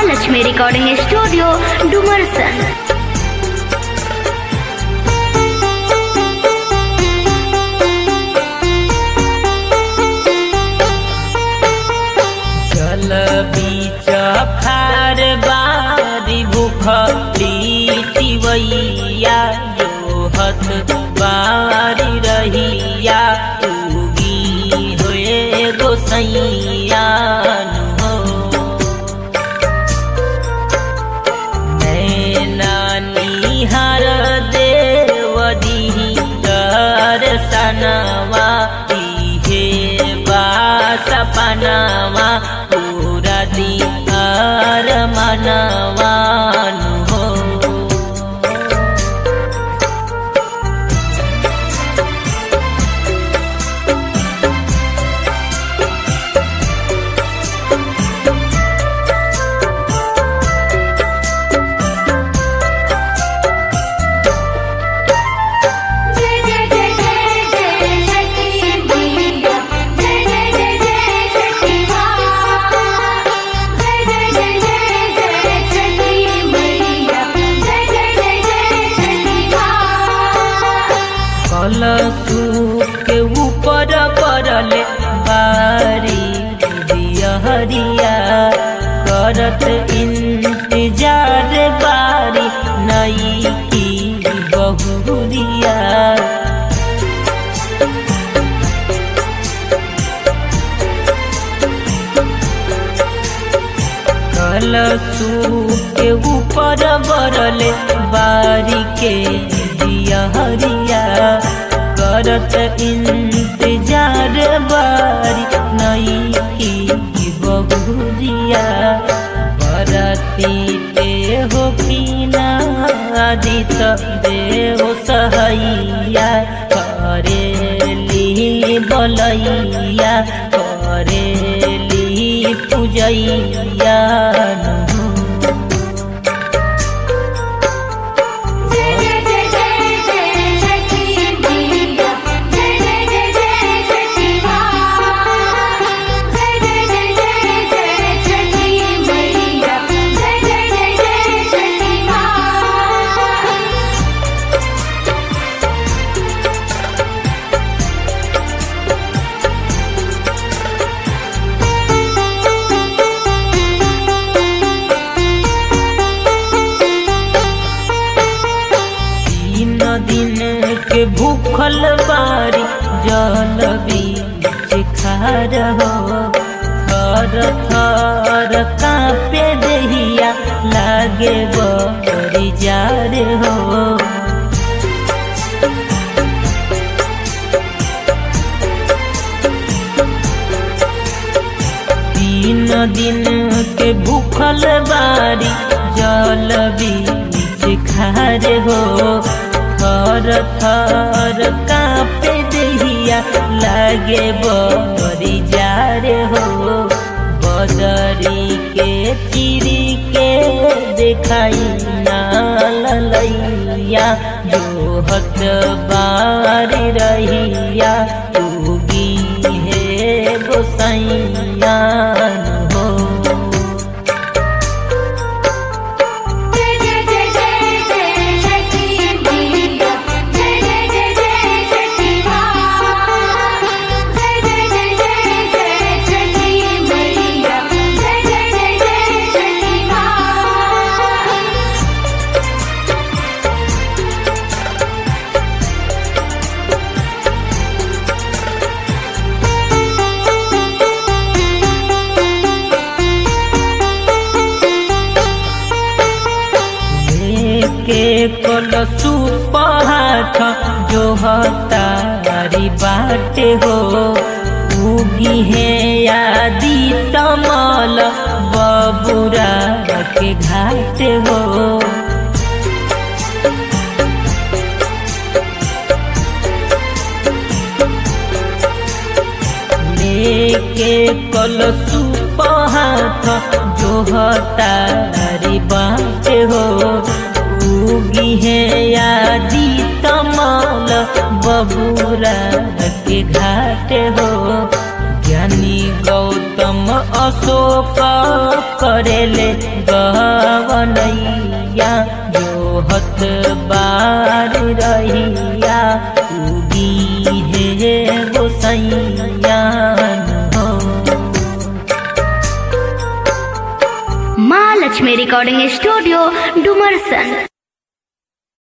Mahalakshmi recording studio Dumarsan जल बीच खार बारी भूखली टिवैया जो हथ बारी रहिया उगी होए गोसैया हो नैनानी हर देवदी दर्शनवा इहे बा सपनवा पूरा दिहार मनवान हो जय जय जय जय जय शक्ति मैया जय जय जय जय शक्ति माँ जय जय जय जय जय शक्ति मैया जय जय जय जय शक्ति माँ कलसू के ऊपर पड़ले बारी दियहरिया करत इंतजार बारी नई की बहुरिया कलसू के ऊपर बरले बारी के दियहरिया करत इंतजार बारी नई की बहुरिया बरती पे हो कीना आदित देव सहैया करेली बलैया करेली पूजैया जय जय जय जय जय शक्ति मैया जय जय जय जय शक्ति माँ जय जय जय जय जय शक्ति मैया जय जय जय जय शक्ति माँ तीन दिन के भूखल बारी जल बीच खार हो थर थर कांपे दहिया लागे बड़ी जार हो तीन दिन के भूखल बारी जल बीच खार हो थर थर कांपे दहिया लागे बड़ी जार हो बदरी के चिरी के देखाई ना ललैया जो हत बारी रहिया उगी हे गोसैया हो जय जय जय जय जय शक्ति मैया जय जय जय जय शक्ति माँ जय जय जय जय जय शक्ति मैया जय जय जय जय शक्ति माँ के कलसु पहाठ जो हतारी बाटे हो उगी है यादी तमल बबुरा के घाट हो लेके कलसु पहाथ जो हतारी बाटे हो उगी है यादी तमल बबुरा के घाट हो ज्ञानी गौतम शोक करेले गवनैया जो हत बार रहिया उगी हे गोसैया हो माँ लक्ष्मी रिकॉर्डिंग स्टूडियो डुमरसन